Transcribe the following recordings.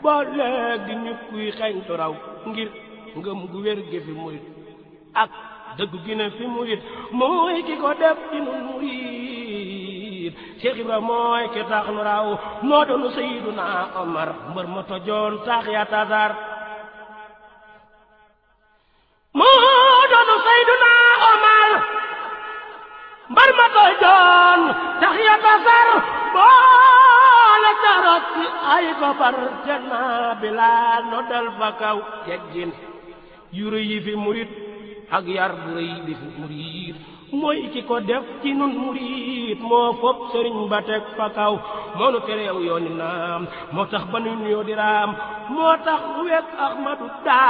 boo léegi ñu kuy xeeñtu raw ngir ngëm gu wér gi fi murit ak dëgg gi ne fi murit mooy ki ko def ci nun murit Cheikh Ibra mooy ki tax nu raw moo doonu Seyduna Omar mbër ma tojoon tax ya tasar moo doonu Seyduna Omar mbar ma tojoon tax ya tasar boole carot ci ay gopar janna Bilaal no dal fa kaw teggin yu rëy yi fi murit ak yar bu rëy bi fi murit mooy ki ko def ci nun murit moo fopp sëriñ ba teg fa kaw moo nu tereew yooni naam moo tax ba nu nuyoo di raam moo tax wekk Ahmadu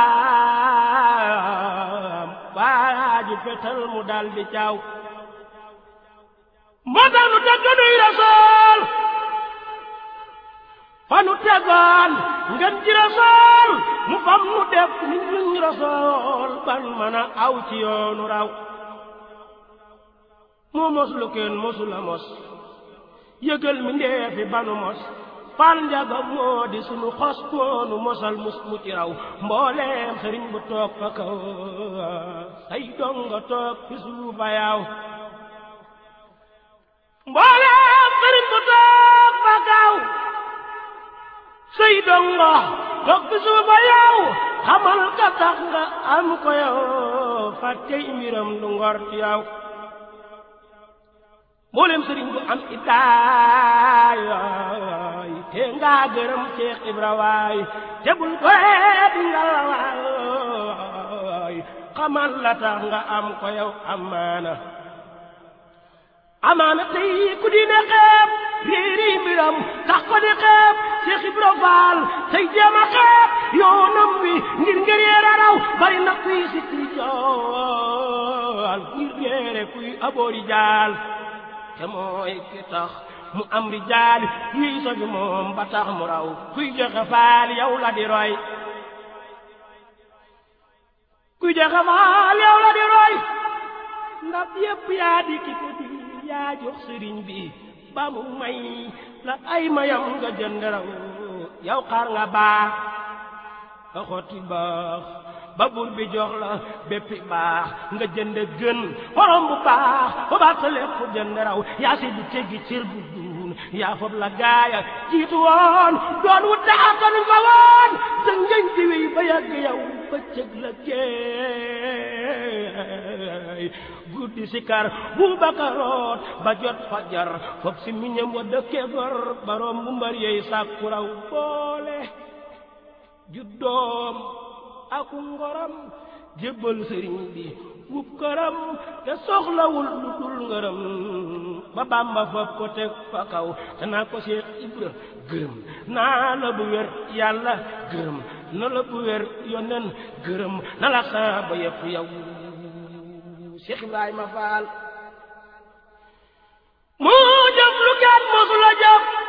daam waaju fetal mu dal di caaw moo tax nu dëgg nuy rasool fa nu tegoon ngeen ji rasool mu fam nu def nit ñuñ rasool ban mën a aw ci yoonu raw moo mos lu kenn mosula mos yëgal mi ndeefi banu mos fal njaga moo di sunu xos moonu mosal mus mu ci raw mbooleem sëriñ bu toog fa kaw say donga toog fi suufa yaaw mbooleem sëriñ bu toog fa kaw say donga toog fi suufa yaaw xamal ka tax nga am ko yow fàttey mbiram du ngor ci yow mboolem sëriñ bu am iddaay te nga gërëm Cheikh Ibra waay te bul ko di nga la waay xamal la tax nga am ko yow amaana amaana tey ku di ne xeeb réeri mbiram tax ko di xeeb Cheikh Ibra Faal tey jéem a xeeb yoonam wi ngir ngir yeera raw bari na kuy sikki jool ngir yeere kuy aboori jaal te mooy ki tax mu am rijaal yuy sofi moom ba tax mu raw kuy joxe faal yow la di roy kuy joxe faal yow la di roy ndab yépp yaa di ki ko di yaa jox sëriñ bi ba mu may la ay mayam nga jënd raw yow xaar nga baax nga xotti baax ba buur bi jox la béppi baax nga jënd gën xorom bu baax ba baax sa lépp jënd raw yaa si du teggi cër bu duun yaa fob la gaaya jiitu woon doon wu taxatanuñ fa woon sa ngëñ di wéy ba yàgg yow ba cëg la géey guddi si kar bu bakaroot ba jot fajar fob si miñam wa dëkke gor baroom bu mbar yeey sàkku raw boole juddoom aku ngoram jébbal sëriñ bi wub këram te soxlawul lu dul ngërëm ba bàmba fab ko teg fa kaw te naa ko Seex Ibra gërëm naa la bu wér yàlla gërëm na la bu wér yonen gërëm na la saaba yëpp yow Seex Ibrahima Faal moo jëf lu kenn mosu la jëf